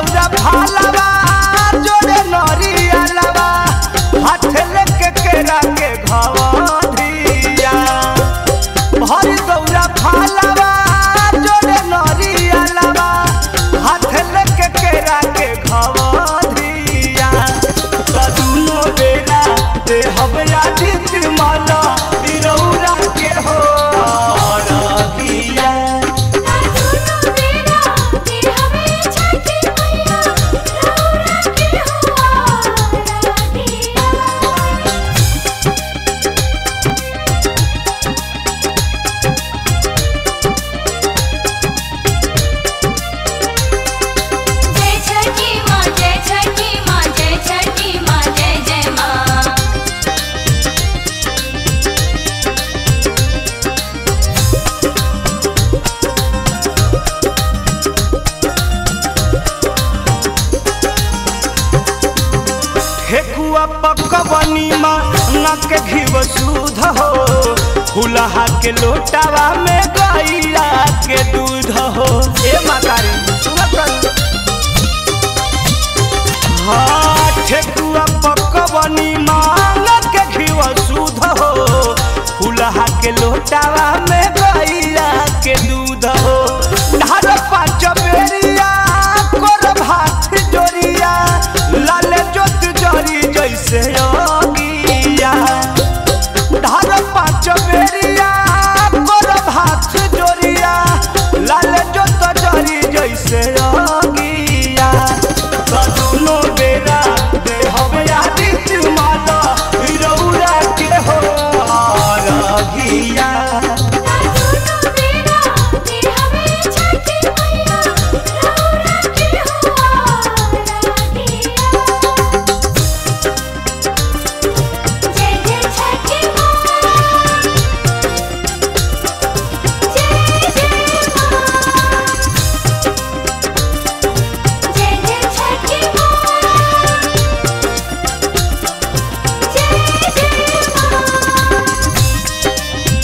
दौरा भालवा जोड़े नरिया लवा हाथ लेके केरा के घवधिया भर दौरा भालवा जोड़े नरिया लवा हाथ लेके केरा के घवधिया कदुनो बेरा दे हबया जीत माला बिरौरा के हो रहिया सुनो मेरा ते हमें छठी मैया रौरा के हुआ दिया जय छठी माँ जय छठी माँ जय छठी माँ जय जय माँ ठेकुआ पकवनी माँ नक घिव सूध हो फुलहा के लोटावा में गैया के दूध हो ए मातारी सुनत हाँ ठेकुआ पकवनी माँ नक घिव सूध हो फुलहा के लोटावा में गैया के दूध हो ढार पाँच बेरिया कर भात जोरिया लाल जोत जरी जैसे योगिया ढार पाँच बेरिया कर भात जोरिया लाल जोत जरी जैसे योगिया कदुनो बेरा दे हवे आदित माता रौरा के हो रहिया सुनो मेरा ते हमें छठी मैया रौरा के हुआ दिया जय जय छठी माँ जय जय माँ जय जय छठी माँ जय जय माँ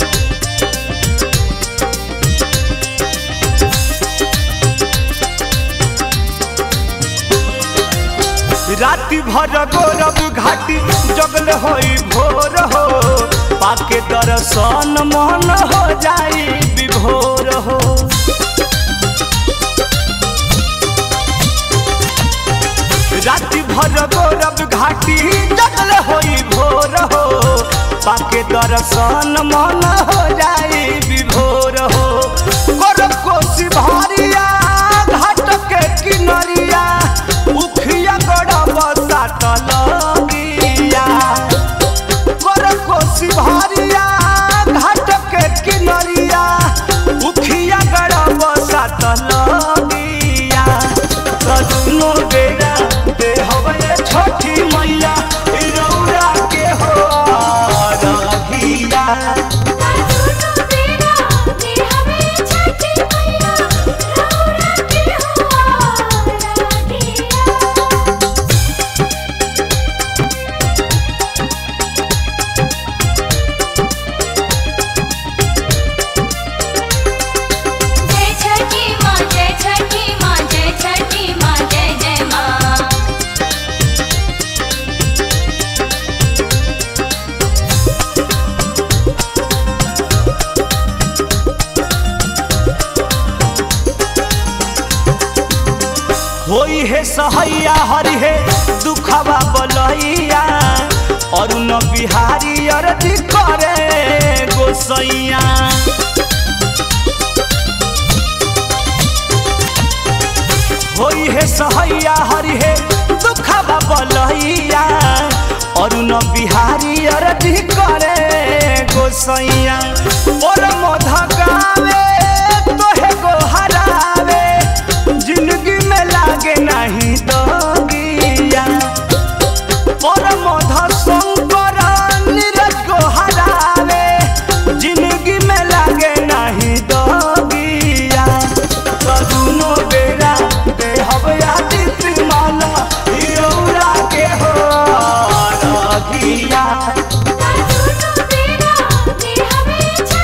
राति भर गौरव घाटी जगल होई भोर हो पाके दर्शन मन हो जाई विभोर हो राति भर गौरव घाटी जगल होई भोर हो पाके दर्शन मन हो जाई विभोर हो गौरव कोसी भारिया घाट के किनरिया उखिया गड़ब साट लगिया गौरव कोसी भारिया घाट के किनरिया उखिया गड़ब साट लगिया कदुनो बेरा दे हवे छोटी मैया रौरा के हो रहिया सुनो मेरा ते हमें छठी मैया रौरा के हुआ दिया जय छठी माँ जय छठी माँ जय छठी माँ जय जय माँ होई है सहैया हरि है दुखवा बलैया अरुण बिहारी अरती करे गोसैया होई है सहैया हरि है दुखवा बलैया अरुण बिहारी अरती करे गोसैया और मोध गावे तोहे गो हरावे जिंदगी में लागे नहीं दोगिया परम शंकर नीरज को हरावे जिंदगी में लागे नहीं दोगिया कदुनो बेरा दे हवया दित माला हिरौरा के हो रगिया सुनो मेरा ते हमें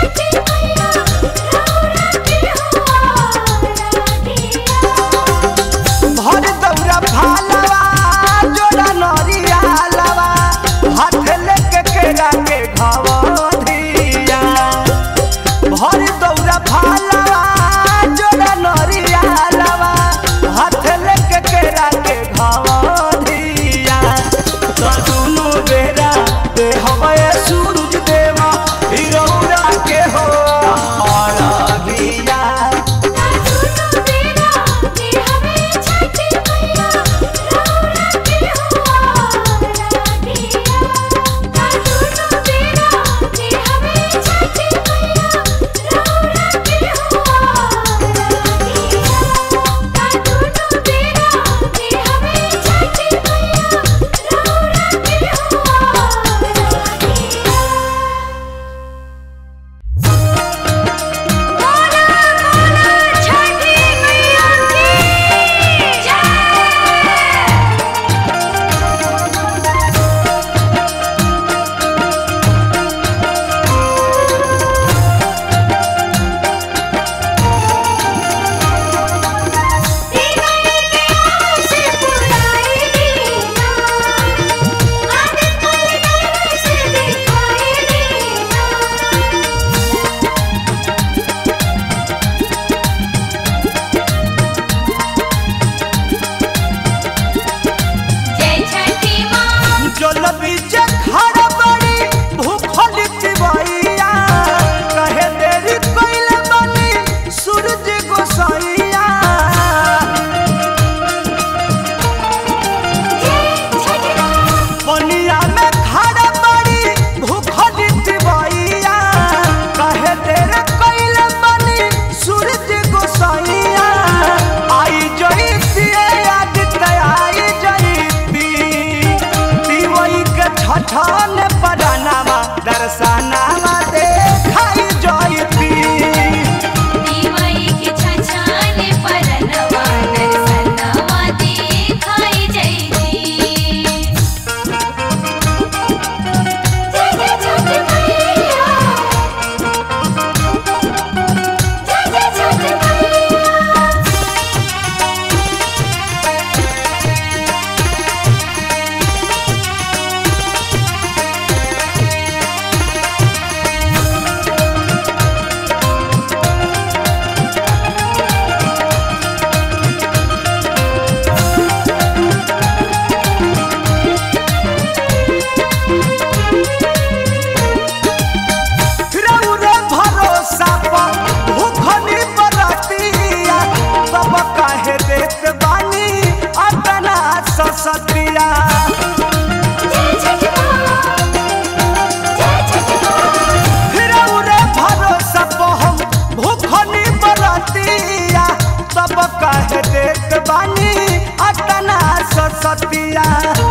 सरस्वतिया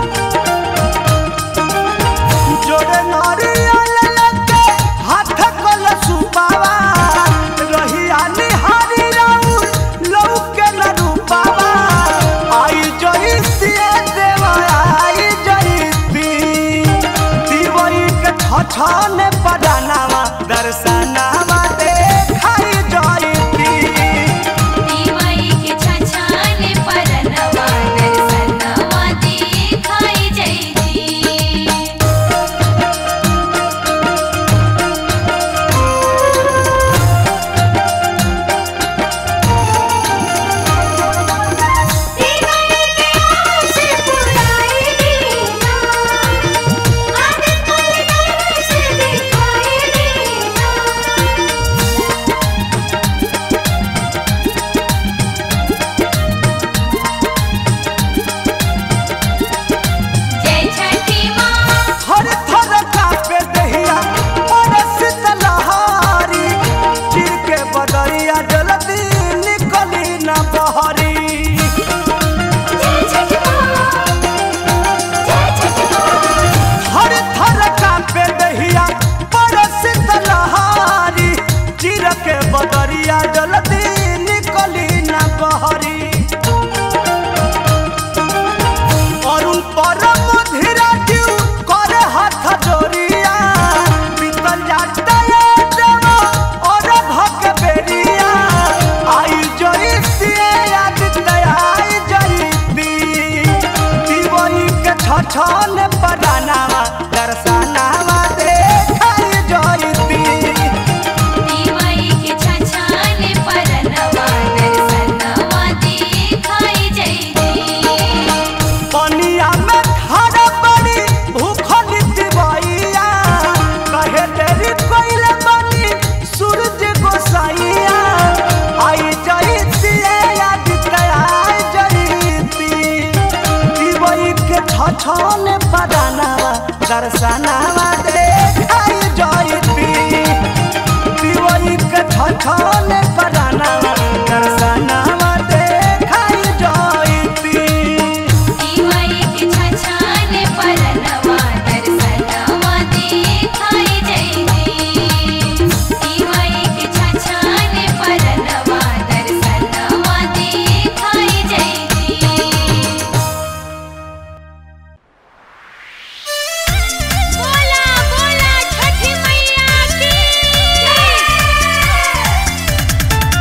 जोड़े नारियल लगे हाथ कल सुपावा रहिया निहारी राउर लौके न रूपावा आई जईती देवा आई जईती दिवई के छछने पदानावा दर्शनावा देखाई जईती दीवाई के छछाने परनवा दर्शनवा दिखाई जैती दीवाई के आस पुराई दीना आदत पल दर्श दिखाई दीना जय छठी माँ हर थर कापे दहिया परस तलहारी चिर के बदरिया जल्दी निकली न बहरी जय छठी माँ जय छठी माँ हर थर कापे दहिया परस तलहारी चिर के बदरिया जल्दी निकली न बहरी अरुण परम धीरा जीव करे हाथ जोड़िया बीतल जाता ये देवा और भक बेरिया आई जईती आदित्य आई जईती दिवई के छछन पदानावा दर्शनावा देखाई जईती दीवाई के छछाने परनवा दर्शनवा दिखाई जैती पनिया में खड़ा पड़ी भूखल दिवैया कहे तेरी कोइले बनी सूरज गोसाइया आई जईती आदित्य आई जईती दिवई के छछन पदानावा दर्शनावा देखाई जईती दिवई के छछन पदानावा दर्शनावा देखाई जईती दीवाई के छछाने परनवा दर्शनवा दिखाई जैती दीवाई के छछाने परनवा दर्शनवा दिखाई जैती बोला बोला छठी मैया की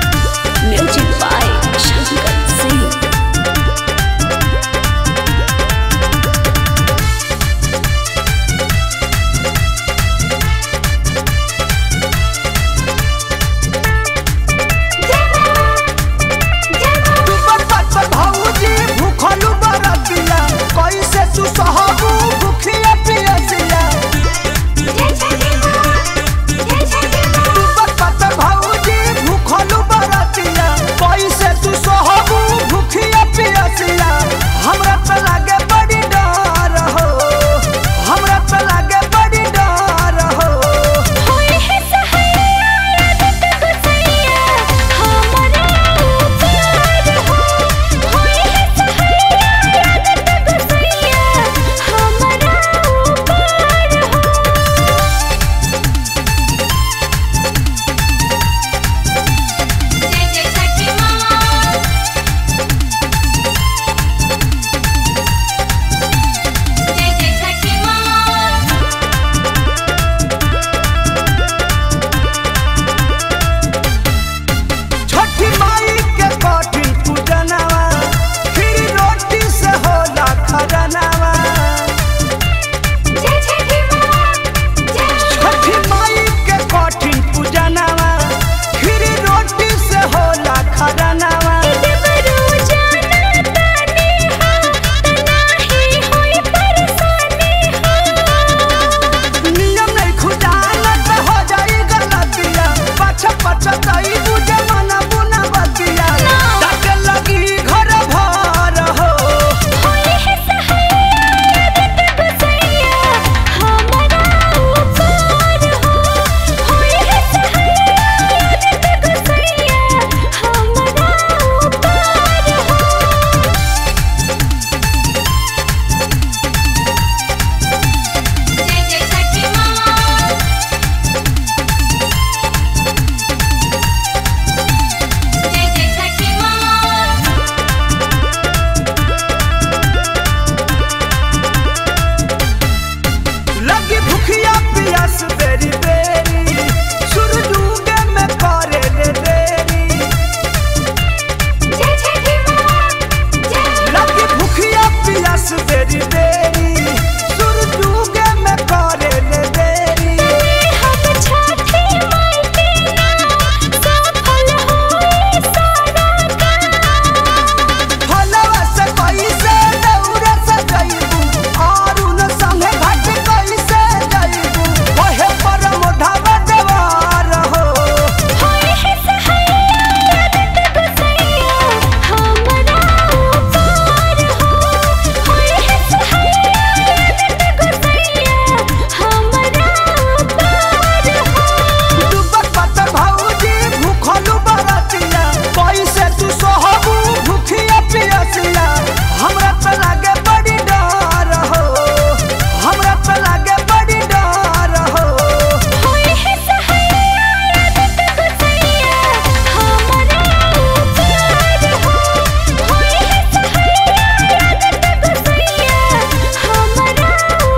बस बेरी बेरी सूरज उगे में करे ले देरी हम छठी माई के नाम सफल होई सारा काम फलवा से कैसे दौड़ से जइबू और उन संगे घाट कैसे जइबू ओहे परम ढाबा देवार हो होई है सहाया याद गुसैया हमरा ऊपर हो होई है सहाया याद गुसैया हमरा ऊपर हो डूबत पत्थर भौजी भूखलू बरतिया कैसे तू सोहबू भूखिया पियसिया हमरा त लागे बड़ी डर हो हमरा त लागे बड़ी डर हो होई है सहाया याद गुसैया हमरा ऊपर हो होई है सहाया याद गुसैया हमरा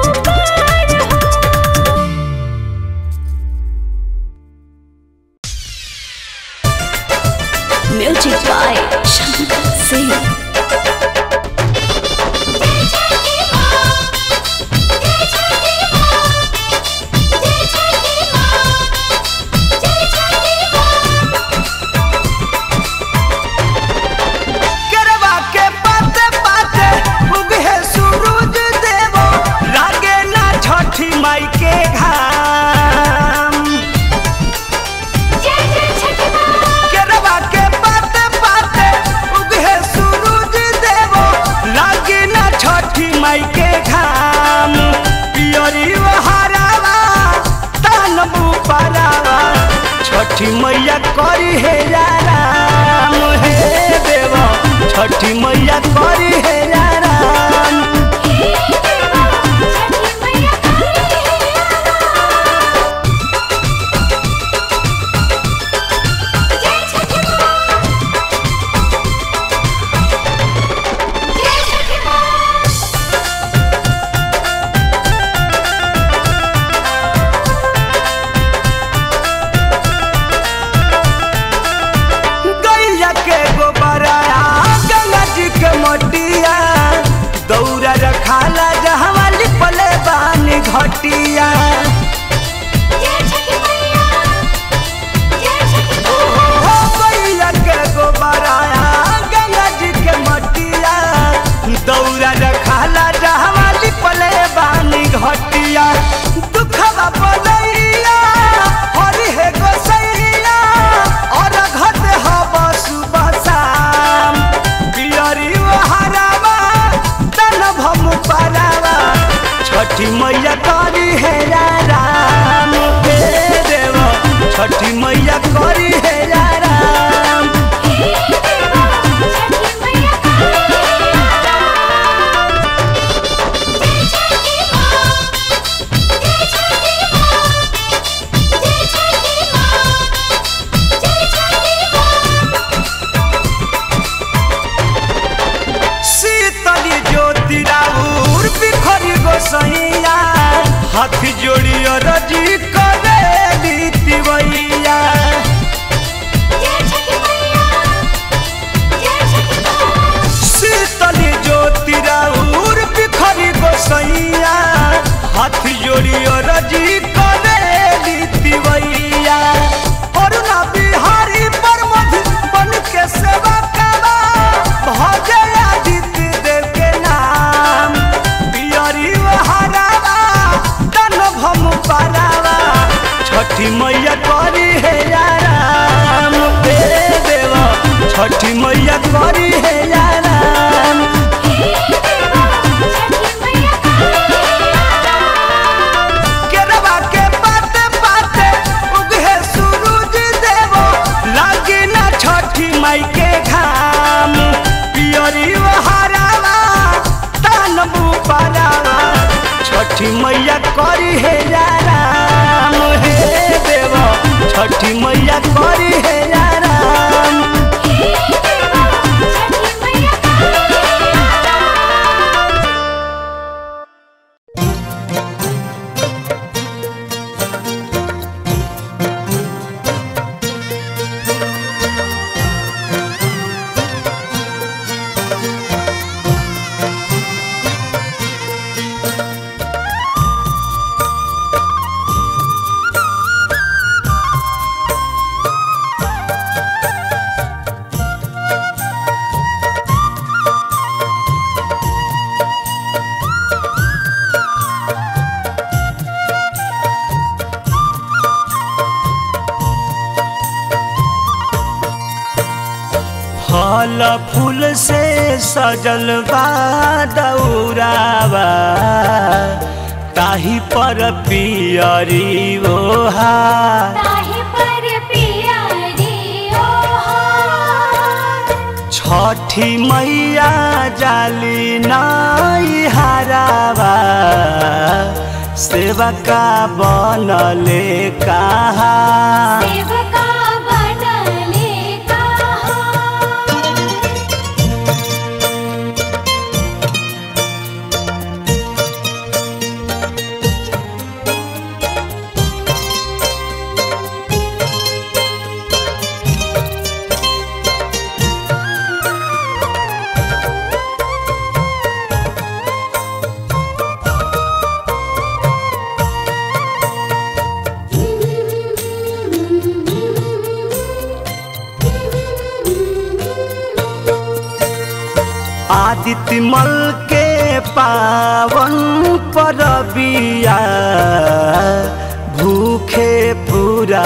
ऊपर हो Music by Shankar Singh. करवा के पाते पाते उगे सूरज देवो लागे ना छठी माई के घाम करवा के पाते पाते उगे सूरज देवो लागे ना छठी माई के घाम पियरी हरावा तानबू पारावा छठी मैया करी हे राम हे देव छठी मैया करी हे राम गैया के गोबरा गंगा जी के मटिया दौरा रखाला जहवा लिपले बानी घटिया हो गैया के गोबरा गंगा जी के मटिया दौरा रखाला जहवा लिपले बानी घटिया दुखवा बनैया हरि हे गोसैया और घट हब सुबह शाम बियरी हरावा तन भम पारावा छठी मैया करी हे राम हे देव छठी मैया करी हे राम शीतली ज्योति राउर बिखरी गोसैया हाथ जोड़ियो रजी करे तिवैया शीतली ज्योति राउर बिखरी गोसैया हाथ जोड़ियो रजी करे तिवैया अरुणा बिहारी परमध बन के सेवा करा भजे आदित्य देव के नाम बियरी हरावा तन भम पारावा छठी मैया करी हे राम हे देव छठी मैया करी हे राम केरवा के पाते पाते उगे सूरज देवो लागे ना छठी माई के घाम पियरी हरावा तानबू पारावा छठी मैया करी हे राम हे देव छठी मैया करी हे राम फल फूल से सजल बा दौरावा ताही पर पियरी ओहा ताहि पर पियरी ओहार छठी मैया जाली नाई हरावा सेवका बनले कहा सेवका बनले कहा आदित्य मल के पावन परबिया भूखे पूरा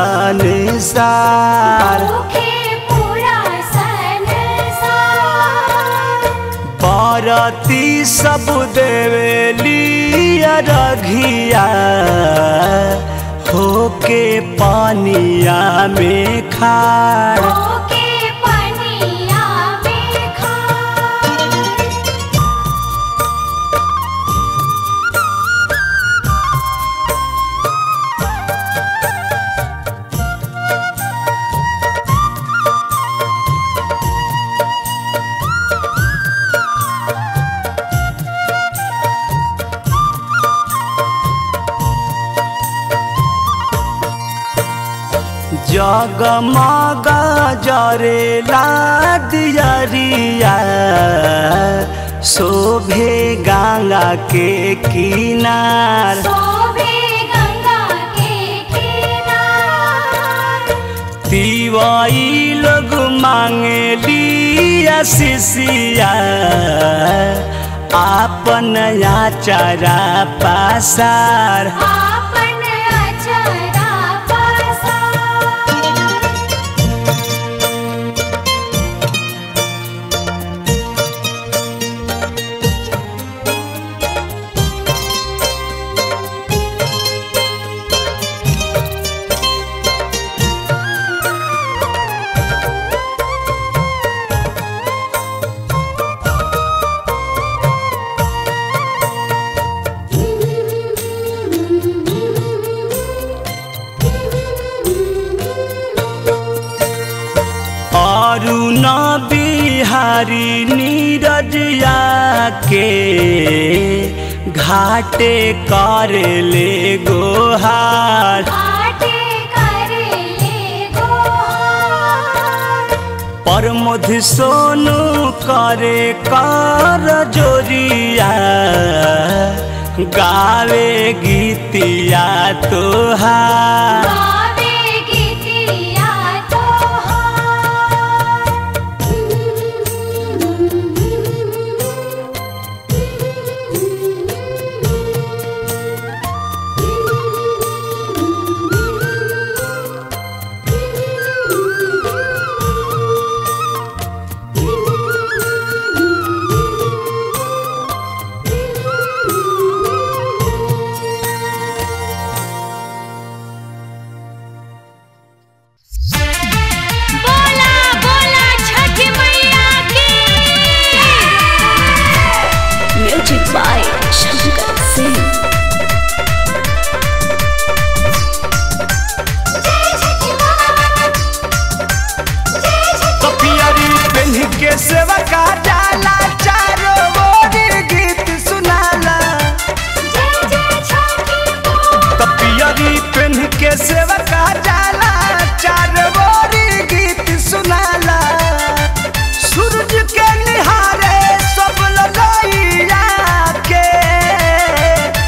संसार भूखे पूरा संसार बरती सब देवेली रघिया होके पानिया में खाड़ होके पनिया में खार जगमग जरेला दियरिया शोभे गंगा के किनार शोभे गंगा के किनार तिवाई लोग मांगली शिशिया आपन याचरा पासार आपन अचरा पसार अरुण बिहारी नीरजिया के घाटे कर ले गोहार आटे करेले गोहार प्रमोद सोनू करे कर जोरिया गावे गीतिया तोहार गावे गीतिया तोहार बोला बोला छठ मैया की म्यूजिक बाय शंकर सिंह जय छठ मां जय छठ कपियरी पेन्ह के सेवा का जाला चारो ओर गीत सुनाला जय जय छठी मां कपियरी पेन्ह के सेवा का जाला चारो ओर गीत सुनाला सूरज के निहारे सब ललैया के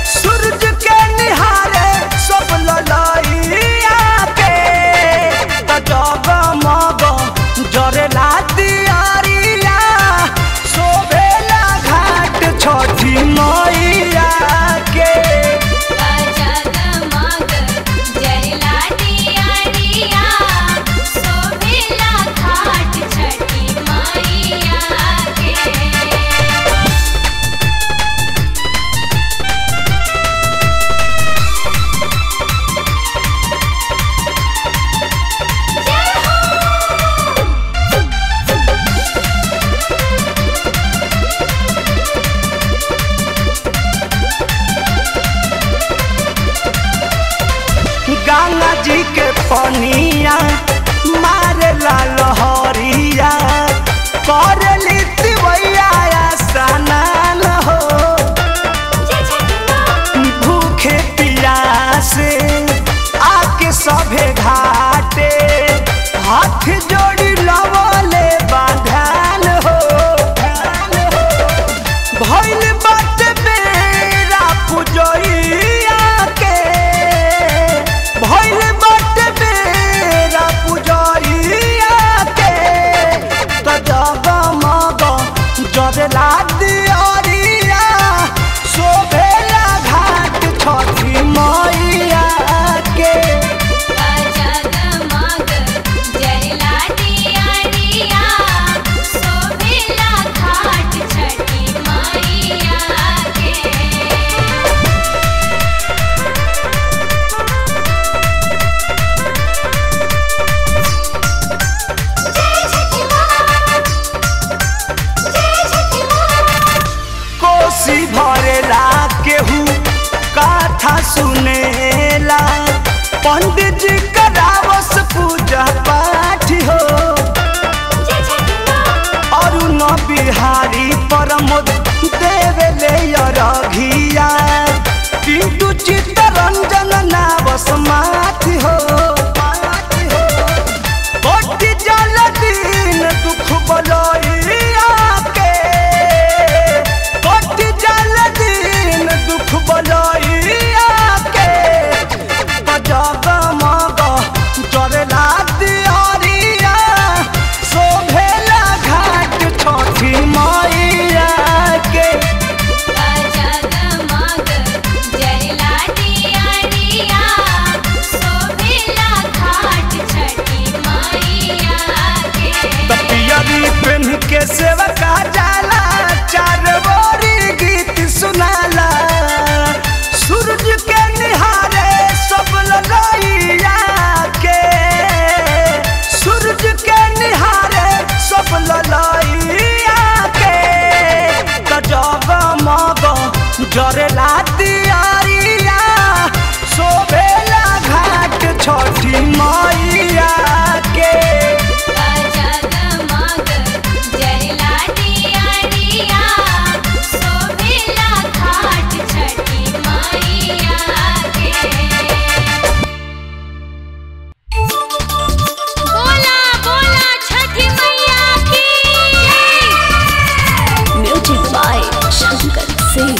कथा सुनेला पंडित जी करावस पूजा पाठ हो जय छठी माँ अरुण बिहारी परमोद देवेले रघिया पिंटू चित्तरंजन नावस माथि हो कोटि जल दिन दुख बलैया के कोटि जल दिन दुख बलैया के जगमग जरला दियरिया शोभेला घाट छठी मैया के जगमग जरला दियारिया शोभिला घाट छठी मैया के तपियरी पेन के सेवका जाला चार बोरी गीत सुनाला सूरज के निहारे सब ललैया के सूरज के निहारे सब ललैया के त जगमग जरेला दियारिया शोभेला घाट छठी मैया के जगमग जरला दियारिया शोभिला घाट छठी मैया के बोला बोला छठी मैया की Music by Shankar Singh.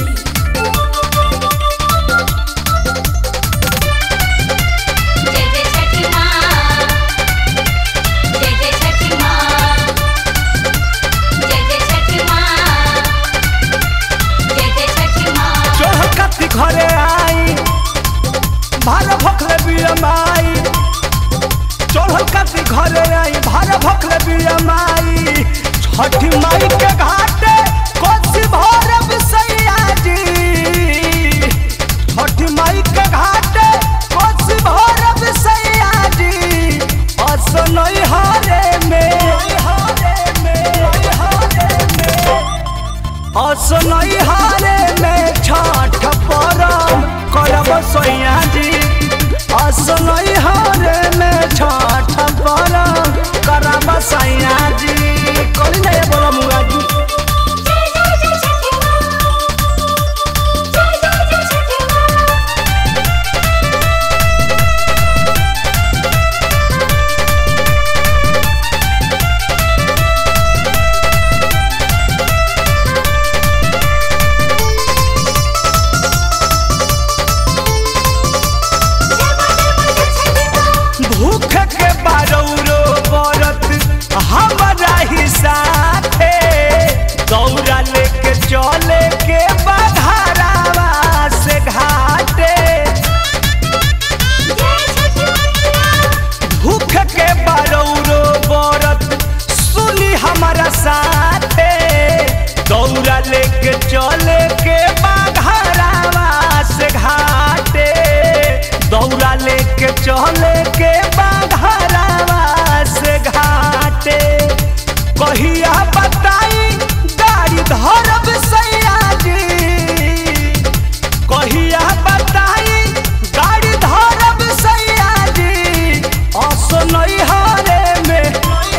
जय जय छठी माँ जय जय छठी माँ जय जय छठी माँ जय जय छठी माँ चढ़कती घरे आई भार भखले बियमाई चढ़कती घरे आई भार भखले बियमाई छठी माई के घाटे कोसी भरब सैया जी छठी माई के घाटे कोसी भरब सैया जी असनई हारे में हारे में हारे में असनई हारे में छठ परब करब सैया जी असनई हारे में छठ परब करब सैया जी करी नहीं बोला मुआ जी जय जय जय छठी माँ जय जय जय छठी माँ भूख के बारौरो बरत हमारा ही साथे दौरा लेके चले के बघारावा से घाटे भूख के बारौरो बरत सुनी हमारा साथे दौरा लेके चले के बाघारावा से घाटे दौरा लेके चले के बाघारावा से घाटे कहिया बताई गाड़ी धरब सैया जी कहिया बताई गाड़ी धरब सैया जी असनई हारे में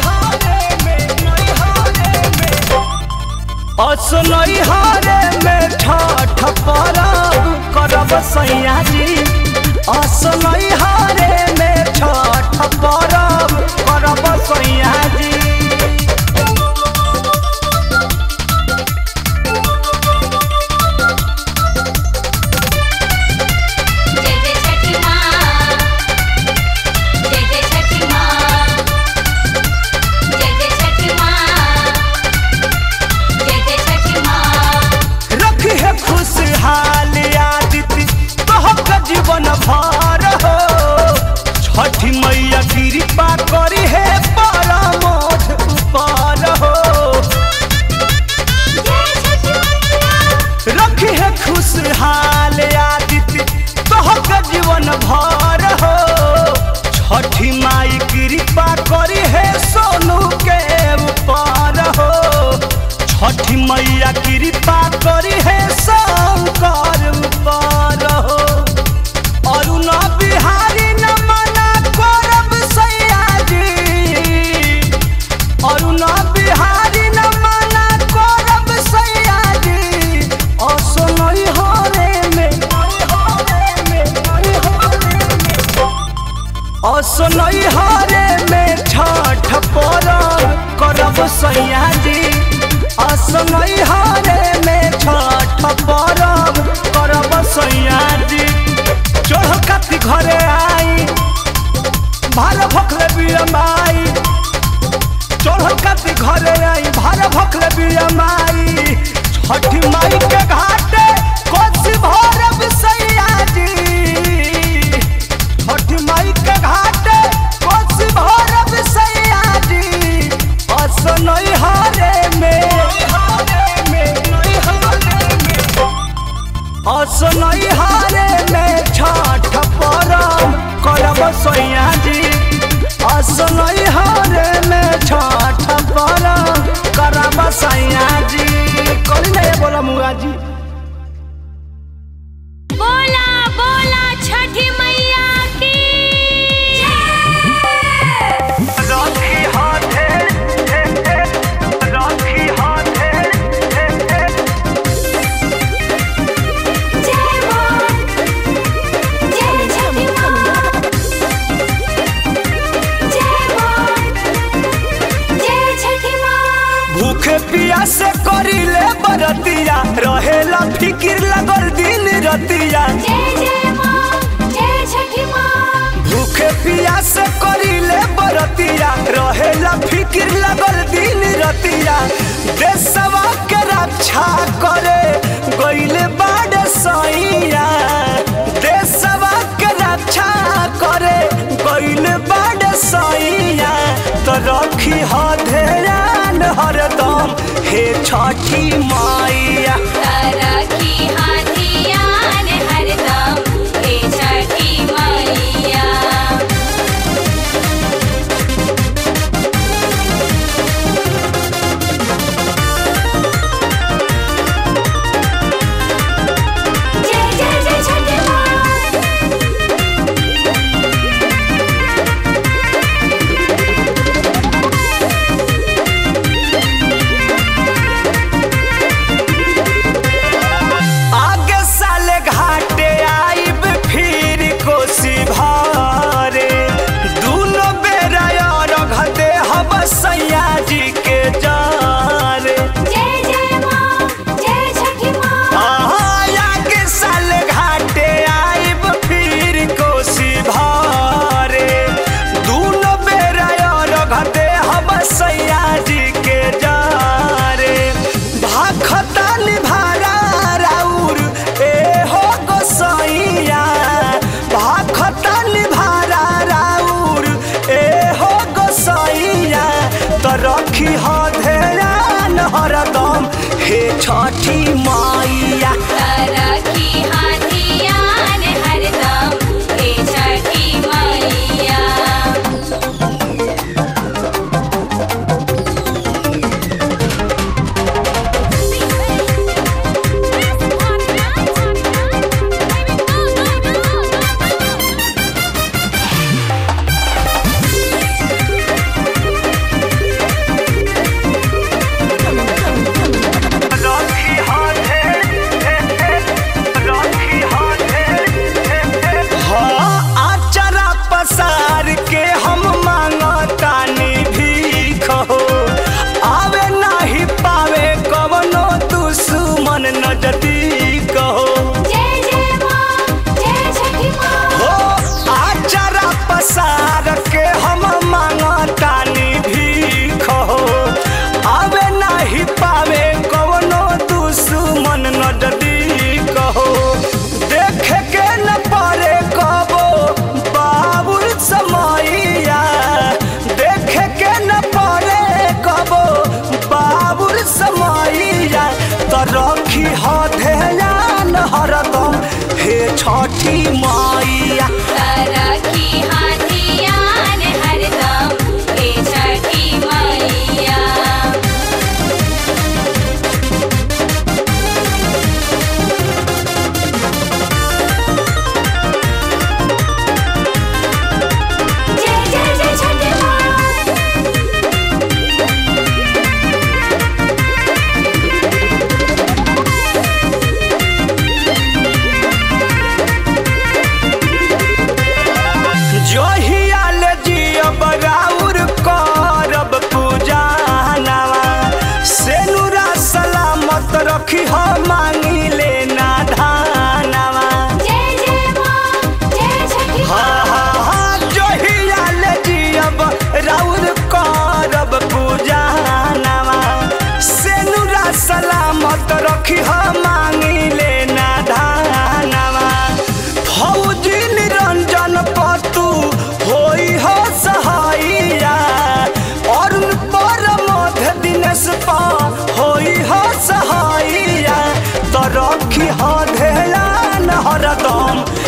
असनई हारे में छठ परब करब सैया जी असनई हारे में छठ परब करब सैया जी जय जय छठी माँ जय जय छठी माँ जय जय छठी माँ जय जय छठी माँ रखी है खुशहाल आदित्य तोहक जीवन भर हो छठी मैया कृपा करी है परमोध ऊपर हो जय छठी मैया रखी है खुशहाल आदित्य तोहक जीवन भर हो छठी माई कृपा करी है सोनू के ऊपर हो छठी मैया कृपा करी है शंकर ऊपर हो असनई हरे में छठ परब करब सैया जी असनई हरे में छठ परब करब सैया जी चढ़ काती घरे आई भार भखले बिया माई चढ़ काती घरे आई भार भखले बिया माई छठी माई के घाटे कोसी भरब सैया जी छठी माई के घाटे कोसी भरब सैया जी असनई हरे में असनई हरे में छठ परब करब सैया जी असनई हरे में छठ परब करब सैया जी करी नहीं बोला मुआ जी बोला बोला छठी मैया की राखी हाथे राखी हाथे जय मां जय छठी मां जय मां जय छठी मां भूखे पिया से करिले बरतिया रहेला फिकिर लगल दिन रतिया जय जय मां जय छठी मां भूखे पिया से करिले बरतिया रहेला फिकिर लगल दिन रतिया देशवा के रक्षा करे गइले बाड़ सैया देशवा के रक्षा करे गइले बाड़ सैया तो रखी ह ध्यान हरदम हे छठी माइया राखी हाथियान हरदम हे छठी मैया जय जय जय छठी मां आगे साले घाटे आइब फिर कोसी भारे दूनो बेरा रख दे हम सैया जी के जारे जय जय मां जय छठी मां आगे साले घाटे आइब फिर कोसी भारे दूनो बेरा रख दे हम सैया जी के जारे भाखता निभारा राउर ए हो गोसैया भाखता निभारा राउर ए हो गोसैया तो रखी ह ध्यान हरदम हे छठी माइया राखी हाथियान हरदम हे छठी मैया रखी हाथे रखी हाथे हाँ आचरा पसार के हम मांगतानी भीख हो आवे नाही पावे कवनो दुश्मन नजदीक हो जय जय मां जय छठी मां हो आचरा पसार के हम मांगतानी भीख हो आवे नाही पावे कवनो दुश्मन नजदीक हो देखे के न पारे कबो बाबुल समैया देखे के न पारे कबो बाबुल समैया तो रखी ह ध्यान हरदम हे छठी माइया राखी हाथियान हरदम हे छठी मैया जय जय जय छठी मां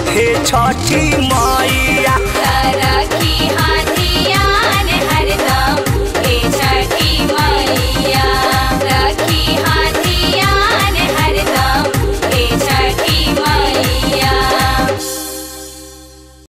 हे छठी माई